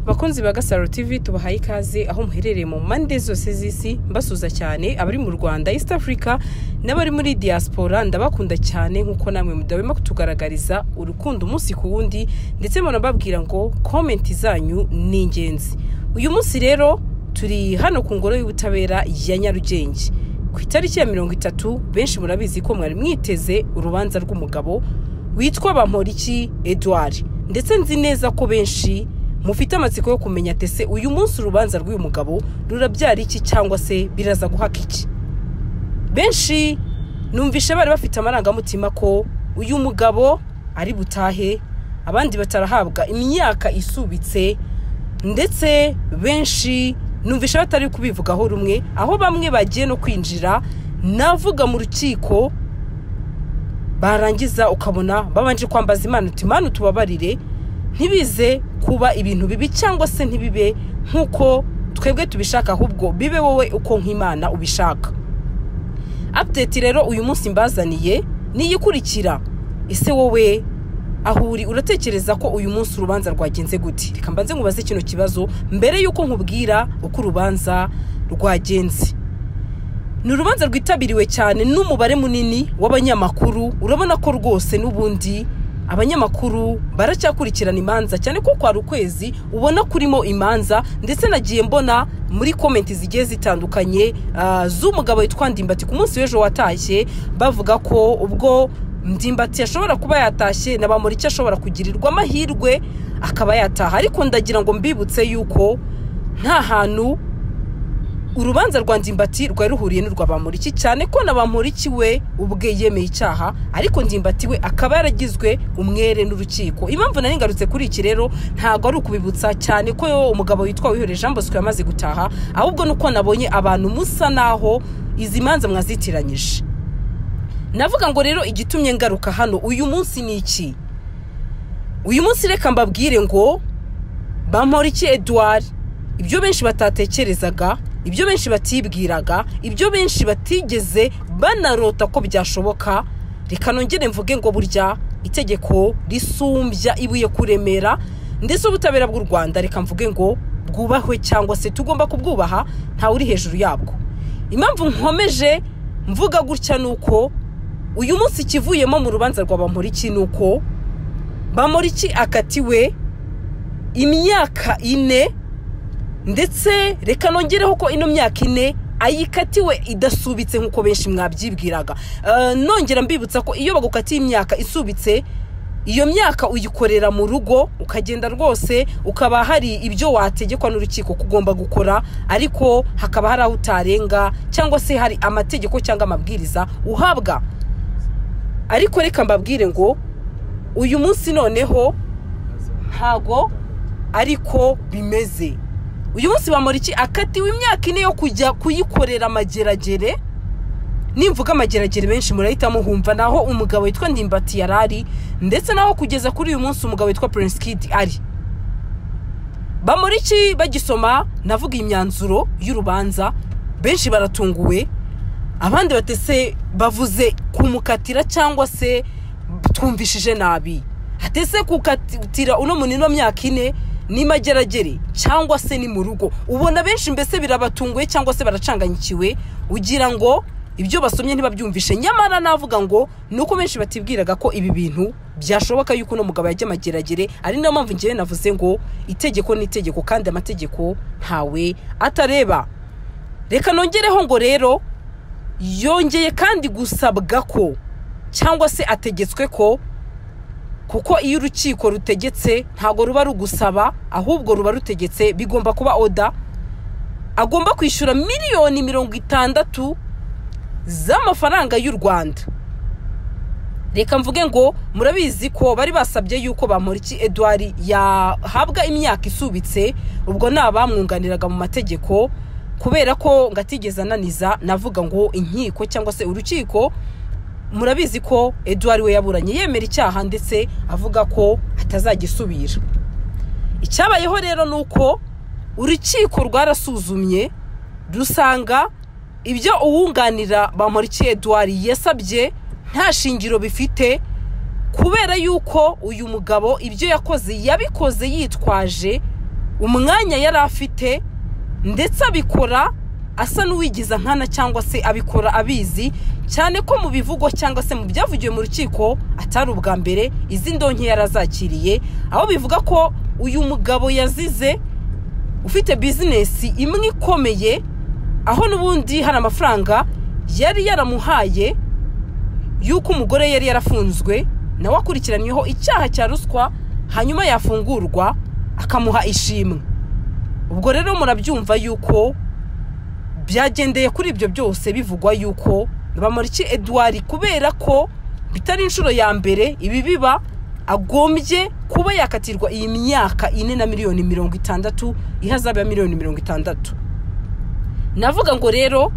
bakunzi ba gasaro tv tubahaye ikaze aho muherereye mu mpande zose z'isi mbasuza cyane abari mu rwanda east africa n'abari muri diaspora ndabakunda cyane nk'uko namwe mudahwema kutugaragariza urukundo umunsi ku wundi ndetse munababwira ngo komenti zanyu ni ingenzi uyu munsi rero turi hano ku ngoro y'ubutabera ya nyarugenge ku itariki ya mirongo itatu benshi murabizi ko mwari mwiteze urubanza rw'umugabo witwa bamporiki edouard ndetse nzi neza ko benshi mufite amatsiko yo kumenya tese uyu munsi urubanza rw'uyu mugabo rurabyara iki cyangwa se biraza guhaka iki benshi numvishe bari bafite amarangamutima ko uyu mugabo ari butahe abandi batarahabwa imyaka isubitse ndetse benshi numvishe batari kubivugaho rumwe aho bamwe bagiye no kwinjira navuga mu rukiko barangiza ukabona babanje kwambaza imana uti imana utubabarire ntibize kuba ibintu bibi cyangwa se ntibibe nk'uko twebwe tubishaka ahubwo bibe wowe uko nk'imana ubishaka apudeti rero uyu munsi mbazaniye niyo ikurikira ese wowe aho uri uratekereza ko uyu munsi urubanza rwagenze gute reka mbanze nkubaze kino kibazo mbere y'uko nkubwira uko urubanza rwagenze ni urubanza rwitabiriwe cyane n'umubare munini w'abanyamakuru urabona ko rwose n'ubundi abanyamakuru baracyakurikirana imanza cyane ko kwari ukwezi ubona kurimo imanza ndetse nagiye mbona muri komenti zigiye zitandukanye ah, z'umugabo witwa ndimbati ku munsi w'ejo watashye bavuga ko ubwo ndimbati ashobora kuba yatashye na bamuriki ashobora kugirirwa amahirwe akaba yataha ariko ndagira ngo mbibutse yuko nta hantu urubanza rwa ndimbati rwari ruhuriye n'urwa bamuriki cyane ko na bamuriki we ubwe yemeye icyaha ariko ndimbati we akaba yaragizwe umwere n'urukiko impamvu nari ngarutse kuri iki rero ntabwo ari ukubibutsa cyane ko yo umugabo witwa wihoreye jean bosco yamaze gutaha ahubwo nuko nabonye abantu musa naho izi manza mwazitiranyije navuga ngo rero igitumye ngaruka hano uyu munsi ni iki uyu munsi reka mbabwire ngo bamporiki eduard ibyo benshi batatekerezaga ibyo benshi batibwiraga ibyo benshi batigeze banarota ko byashoboka reka nongere mvuge ngo burya itegeko risumbya ibuye kuremera ndetse ubutabera bw'u rwanda reka mvuge ngo bwubahwe cyangwa se tugomba kubwubaha ntawe uri hejuru yabwo impamvu nkomeje mvuga gutya ni uko uyu munsi ikivuyemo mu rubanza rwa bamporiki ni uko bamporiki akatiwe imyaka ine ndetse reka nongereho ko ino myaka ine ayikatiwe idasubitse nk'uko benshi mwabyibwiraga Eh, nongera mbibutsa ko iyo bagukatiye imyaka isubitse iyo myaka uyikorera mu rugo ukagenda rwose ukaba hari ibyo wategekwa n'urukiko kugomba gukora ariko hakaba hari aho utarenga cyangwa se hari amategeko cyangwa amabwiriza uhabwa ariko reka mbabwire ngo uyu munsi noneho ntago ariko bimeze uyu munsi bamuriki akatiwe imyaka ine yo kujya kuyikorera amageragere nimvuga amageragere benshi murahita muhumva naho umugabo witwa ndimbati yari ari ndetse naho kugeza kuri uyu munsi umugabo witwa prince kid ari bamuriki bagisoma navuga imyanzuro y'urubanza benshi baratunguwe abandi batese bavuze kumukatira cyangwa se twumvishije nabi hatese kukatira uno muntu ino myaka ine ni mageragere cyangwa se ni mu rugo ubona benshi mbese birabatunguye cyangwa se baracanganyikiwe ugira ngo ibyo basomye ntibabyumvishe nyamara navuga ngo ni uko benshi batibwiraga ko ibi bintu byashoboka yuko uno mugabo yajya amageragere ari nayo mpamvu ngewe navuze ngo itegeko ni itegeko kandi amategeko ntawe atareba reka nongereho ngo rero yongeye kandi gusabwa ko cyangwa se ategetswe ko kuko iyo urukiko rutegetse ntabwo ruba rugusaba ahubwo ruba rutegetse bigomba kuba oda agomba kwishyura miliyoni mirongo itandatu z'amafaranga y'u rwanda reka mvuge ngo murabizi ko bari basabye yuko bamporiki eduard yahabwa imyaka isubitse ubwo ni abamwunganiraga mu mategeko kubera ko ngatigeze ananiza navuga ngo inkiko cyangwa se urukiko murabizi ko eduard we yaburanye yemera icyaha ndetse avuga ko atazagisubira icyabayeho rero ni uko urukiko rwarasuzumye rusanga ibyo uwunganira bamporiki eduard yasabye nta shingiro bifite kubera yuko uyu mugabo ibyo yakoze yabikoze yitwaje umwanya yari afite ndetse abikora asa n'uwigiza nkana cyangwa se abikora abizi cyane ko mu bivugo cyangwa se mu byavugiwe mu rukiko atari ubwa mbere izi ndonke yari azakiriye aho bivuga ko uyu mugabo yazize ufite bizinesi imwe ikomeye aho n'ubundi hari amafaranga yari yaramuhaye y'uko umugore yari yarafunzwe nawe akurikiranyweho icyaha cya ruswa hanyuma yafungurwa akamuha ishimwe ubwo rero murabyumva y'uko byagendeye kuri ibyo byose bivugwa y'uko bamuriki eduwari kubera ko bitari inshuro ya mbere ibi biba agombye kuba yakatirwa iyi myaka ine na miliyoni mirongo itandatu ihazabu ya miliyoni mirongo itandatu navuga ngo rero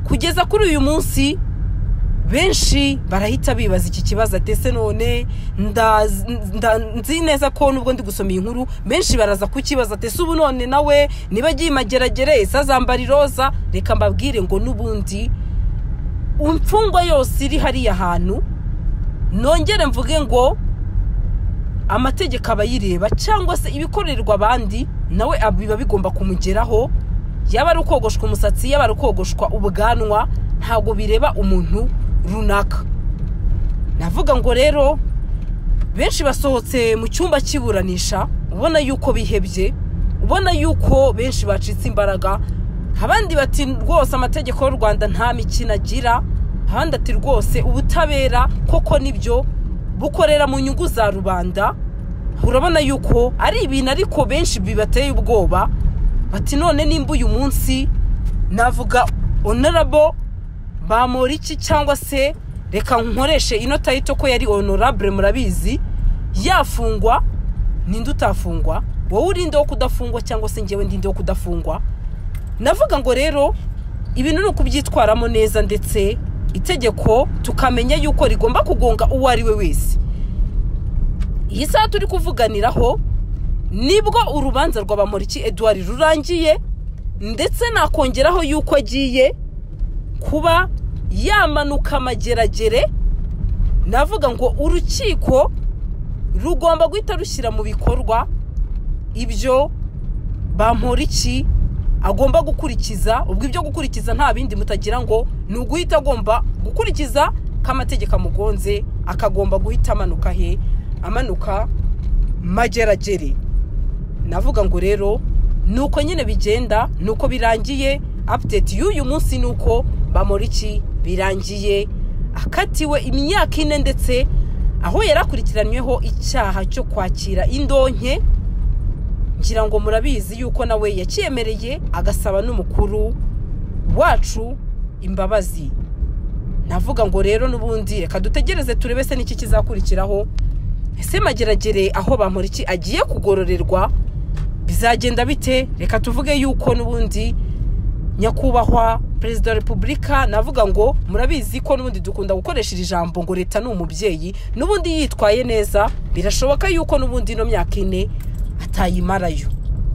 kugeza kuri uyu munsi benshi barahita bibaza iki kibazo atese none nzi neza ko nubwo ndi gusoma iyi nkuru benshi baraza kukibaza atese ubu none nawe niba agiye imageragere ese azambara iroza reka mbabwire ngo n'ubundi imfungwa yose iri hariya hantu nongere mvuge ngo amategeko abayireba cyangwa se ibikorerwa abandi nawe biba bigomba kumugeraho yaba ari ukogoshwa umusatsi yaba ari ukogoshwa ubwanwa ntabwo bireba umuntu runaka navuga ngo rero benshi basohotse mu cyumba cy'iburanisha ubona yuko bihebye ubona yuko benshi bacitse imbaraga abandi bati rwose amategeko y'u rwanda nta mikino agira abandi ati rwose ubutabera koko nibyo bukorera mu nyungu za rubanda urabona yuko ari ibintu ariko benshi bibateye ubwoba bati none nimba uyu munsi navuga onorabo bamura iki cyangwa se reka nkoreshe ino tayito ko yari onorabure murabizi yafungwa ninde utafungwa wowe urinde wo kudafungwa cyangwa se ngewe ndinde wo kudafungwa navuga ngo rero ibintu ni ukubyitwaramo neza ndetse itegeko tukamenya yuko rigomba kugonga uwo ari we wese iyi saha turi kuvuganiraho nibwo urubanza rwa bamuriki eduwari rurangiye ndetse nakongeraho yuko agiye kuba yamanuka amageragere navuga ngo urukiko rugomba guhita rushyira mu bikorwa ibyo bamporiki agomba gukurikiza ubwo ibyo gukurikiza nta bindi mutagira ngo ni uguhita agomba gukurikiza ko amategeko amugonze akagomba guhita amanuka he amanuka mageragere navuga ngo rero ni uko nyine bigenda ni uko birangiye apudeti y'uyu munsi ni uko bamuriki birangiye akatiwe imyaka ine ndetse aho yari akurikiranyweho icyaha cyo kwakira indonke ngira ngo murabizi yuko nawe yakiyemereye agasaba n'umukuru wacu imbabazi navuga ngo rero n'ubundi reka dutegereze turebe se n'iki kizakurikiraho ese mageragere aho bamuriki agiye kugororerwa bizagenda bite reka tuvuge yuko n'ubundi nyakubahwa perezida wa repubulika navuga ngo murabizi ko n'ubundi dukunda gukoresha iri jambo ngo leta ni umubyeyi n'ubundi yitwaye neza birashoboka yuko n'ubundi ino myaka ine atayimarayo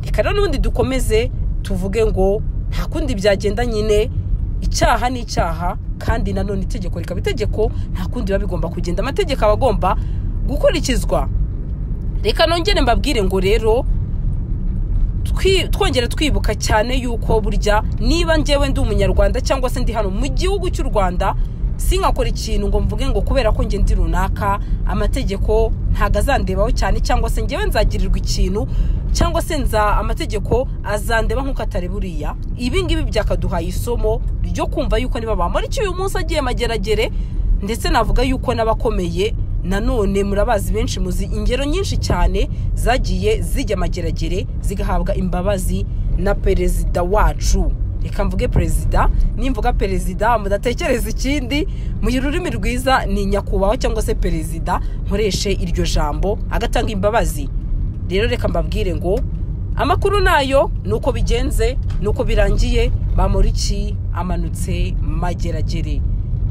reka rero n'ubundi dukomeze tuvuge ngo nta kundi byagenda nyine icyaha ni icyaha kandi nanone itegeko rikaba itegeko nta kundi biba bigomba kugenda amategeko aba agomba gukurikizwa reka nongere mbabwire ngo rero twongere twibuka cyane yuko burya niba ngewe ndi umunyarwanda cyangwa se ndi hano mu gihugu cy'u rwanda sinkakora ikintu ngo mvuge ngo kubera ko ndi runaka amategeko ntabwo azandebaho cyane cyangwa se ngewe nzagirirwa ikintu cyangwa se nza amategeko azandeba nk'uko atari buriya ibi ngibi byakaduhaye isomo ryo kumva yuko niba bamara icyo uyu munsi agiye mageragere ndetse navuga yuko n'abakomeye nanone murabazi benshi muzi ingero nyinshi cyane zagiye zijya amageragere zigahabwa imbabazi na perezida wacu reka mvuge perezida nimvuga perezida mudatekereza ikindi mu rurimi rwiza ni nyakubahwa cyangwa se perezida nkoreshe iryo jambo agatanga imbabazi rero reka mbabwire ngo amakuru nayo ni uko bigenze ni uko birangiye bamuriki amanutse mageragere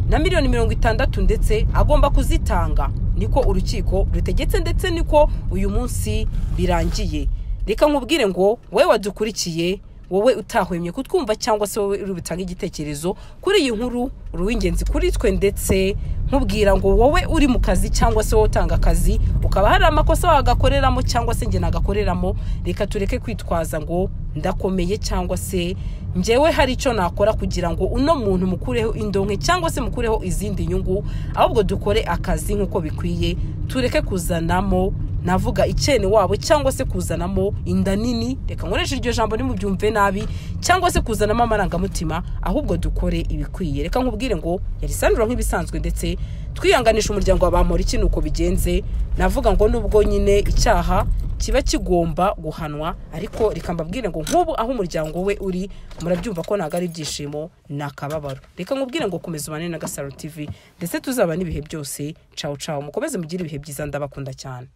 na miliyoni mirongo itandatu ndetse agomba kuzitanga niko urukiko rutegetse ndetse niko uyu munsi birangiye reka nkubwire ngo wowe wadukurikiye wowe utahwemye kutwumva cyangwa se wowe uri butange igitekerezo kuri iyi nkuru uri uw'ingenzi kuri twe ndetse nkubwira ngo wowe uri mu kazi cyangwa se wowe utanga akazi ukaba hari amakosa wagakoreramo cyangwa se njye nagakoreramo reka tureke kwitwaza ngo ndakomeye cyangwa se njyewe hari icyo nakora kugira ngo uno muntu mukureho indonke cyangwa se mukureho izindi nyungu ahubwo dukore akazi nk'uko bikwiye tureke kuzanamo navuga icyene wabo cyangwa se kuzanamo inda nini reka nkoreshe iryo jambo ntimubyumve nabi cyangwa se kuzanamo amarangamutima ahubwo dukore ibikwiye reka nkubwire ngo yari sandura nk'ibisanzwe ndetse twihanganisha umuryango wa bamporiki ni uko bigenze navuga ngo nubwo nyine icyaha kiba kigomba guhanwa ariko reka mbabwire ngo nk'ubu aho umuryango we uri murabyumva ko ntabwo ari ibyishimo ni akababaro reka nkubwire ngo komeza ubane na gasaro tivi ndetse tuzaba n'ibihe byose cawu cawu mukomeze mugire ibihe byiza ndabakunda cyane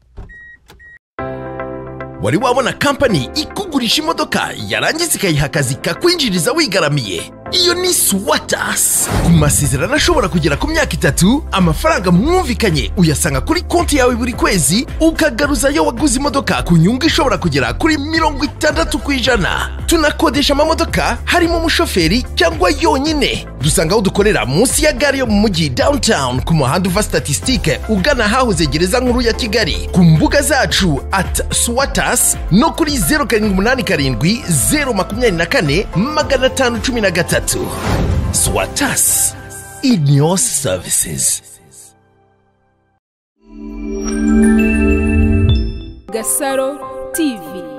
wari wabona kampani ikugurisha imodoka yarangiza ikayiha akazi kakwinjiriza wigaramiye iyo ni suwatas ku masezerano ashobora kugera ku myaka itatu amafaranga mwumvikanye uyasanga kuri konti yawe buri kwezi ukagaruza ayo waguze imodoka ku nyungu ishobora kugera kuri mirongo itandatu ku ijana tunakodesha amamodoka harimo umushoferi cyangwa yonyine dusanga aho dukorera munsi ya gare yo mu mujyi downtown ku muhanda uva statisitike ugana ahahoze gereza nkuru ya kigali ku mbuga zacu at suwatas no kuri zeru karindwi umunani karindwi zeru makumyabiri na kane magana atanu cumi na gatatu swatas in your services gasaro tv